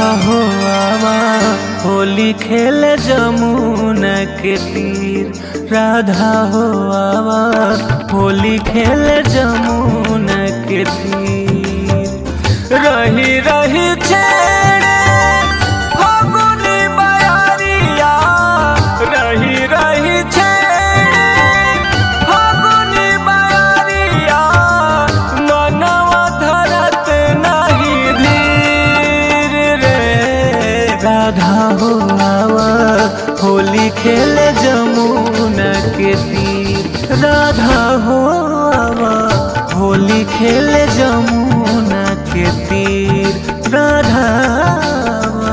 हो आवा होली खेले जमुना के तीर राधा हो आवा होली खेले जमुना के तीर रही रही छेड़े फागुनी बयारिया रही रही छेड़े फागुनी बयारिया मनवा धरत नहीं धीर रे राधा हो आवा होली खेले जमुना के तीर राधा हो आवा होली खेले जमुना के तीर राधा आवा।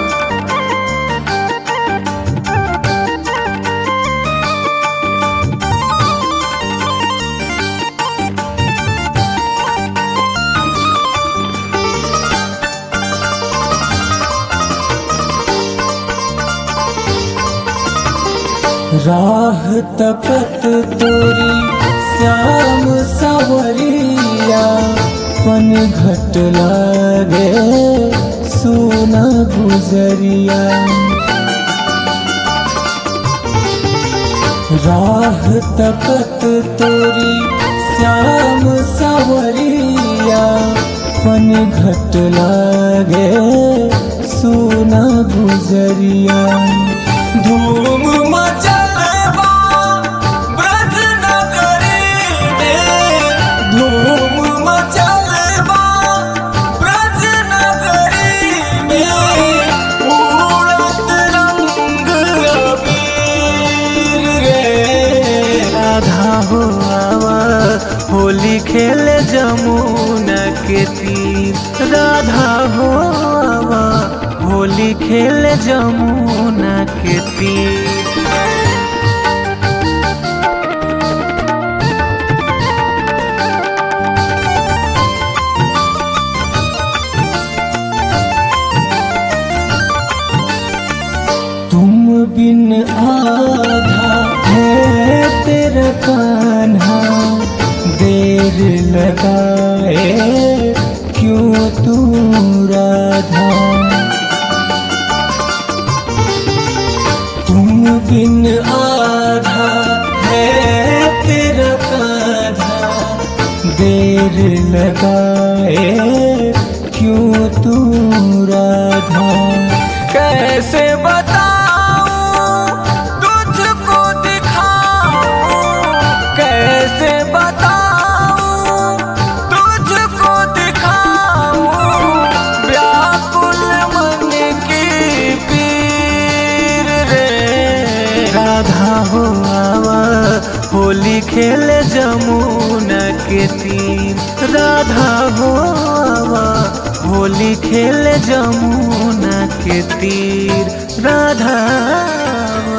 राह तकत तोरी श्याम सवरिया पन घट लागे सोना गुजरिया राह तकत तोरी श्याम सवरिया पन घट लागे सोना गुजरिया धूम मचलबा ब्रज नगरी में धूम मचलबा ब्रज नगरी में उड़त रंग अबीर रे राधा हो आवा होली खेले जमुना के तीर राधा हो आवा होली खेले जमुना के तीर तुम बिन आधा है तेरा कान्हा देर लगाए क्यों तू राधा तुम बिन आधा है तेरा कान्हा देर लगाए क्यों तू राधा कैसे बताऊं तुझको दिखाऊं कैसे बताऊं तुझको दिखाऊं व्याकुल मन की पीर रे राधा हो आवा होली खेले जमुना के तीर राधा हो आवा होली खेले जमुना के तीर राधा